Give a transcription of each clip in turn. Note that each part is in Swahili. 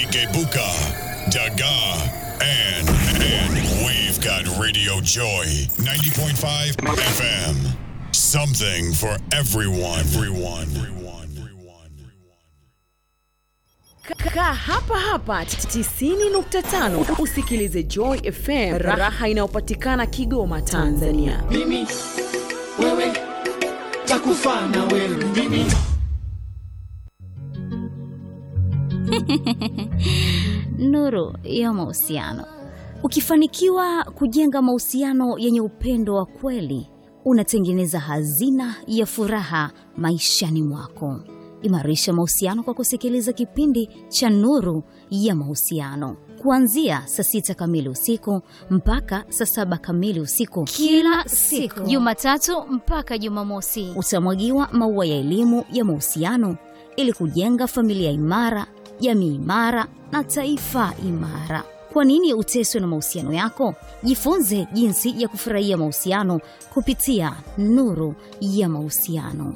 Igebuka, Daga, and, and we've got Radio Joy 90.5 FM. Something for everyone. Everyone. Everyone. Everyone. Kaa hapa hapa 90.5 usikilize Joy FM, raha inayopatikana Kigoma, Tanzania. mimi wewe takufa na wewe mimi Nuru ya mahusiano. Ukifanikiwa kujenga mahusiano yenye upendo wa kweli, unatengeneza hazina ya furaha maishani mwako. Imarisha mahusiano kwa kusikiliza kipindi cha Nuru ya Mahusiano kuanzia saa sita kamili usiku mpaka saa saba kamili usiku kila siku, Jumatatu mpaka Jumamosi. Utamwagiwa maua ya elimu ya mahusiano ili kujenga familia imara, jamii imara na taifa imara. Kwa nini uteswe na mahusiano yako? Jifunze jinsi ya kufurahia mahusiano kupitia Nuru ya Mahusiano.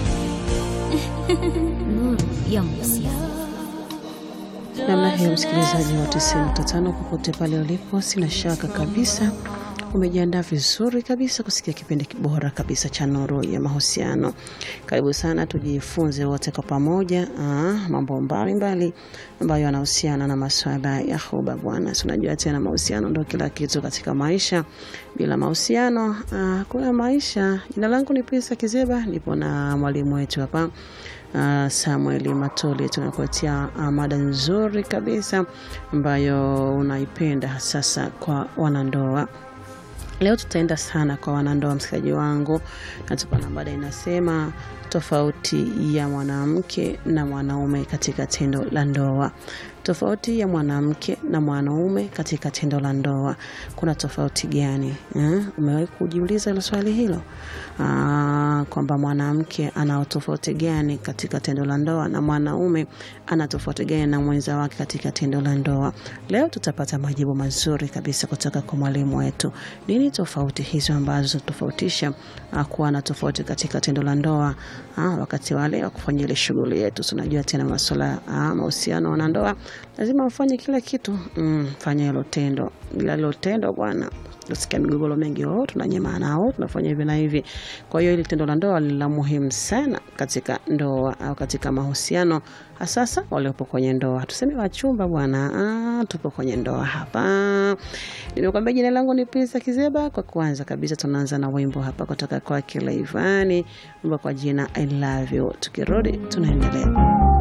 Nuru ya Mahusiano. namna hiyo msikilizaji wa 95 popote pale ulipo sina shaka kabisa umejiandaa vizuri kabisa kusikia kipindi bora kabisa cha nuru ya mahusiano karibu sana tujifunze wote kwa pamoja ah, mambo mbalimbali ambayo yanahusiana na maswala ya huba bwana Si unajua tena mahusiano ndo kila kitu katika maisha bila mahusiano ah, kuna maisha jina langu ni pisa kizeba nipo na mwalimu wetu hapa uh, Samuel Matoli tunakuletea uh, mada nzuri kabisa ambayo unaipenda sasa kwa wanandoa. Leo tutaenda sana kwa wanandoa, msikilizaji wangu, na tupo na mada inasema tofauti ya mwanamke na mwanaume katika tendo la ndoa. Tofauti ya mwanamke na mwanaume katika tendo la ndoa, kuna tofauti gani eh? Umewahi kujiuliza hilo swali hilo Ah, kwamba mwanamke ana tofauti gani katika tendo la ndoa na mwanaume ana tofauti gani na mwenza wake katika tendo la ndoa? Leo tutapata majibu mazuri kabisa kutoka kwa mwalimu wetu. Nini tofauti hizo ambazo tofautisha ah, kuwa na tofauti katika tendo la ndoa ah, wakati wale wa kufanya ile shughuli yetu. Tunajua tena masuala ah, mahusiano na ndoa, lazima ufanye kila kitu mm, fanya hilo tendo, bila hilo tendo bwana tusikia migogoro mengi, oh, tunanyema nao tunafanya hivi na hivi. Kwa hiyo hili tendo la ndoa ni la muhimu sana katika ndoa au katika mahusiano, hasasa waliopo kwenye ndoa. Tuseme wachumba bwana, ah, tupo kwenye ndoa hapa. Nimekwambia jina langu ni Pisa Kizeba. Kwa kwanza kabisa, tunaanza na wimbo hapa kutoka kwake Laivani, wimbo kwa jina I love you. Tukirudi tunaendelea.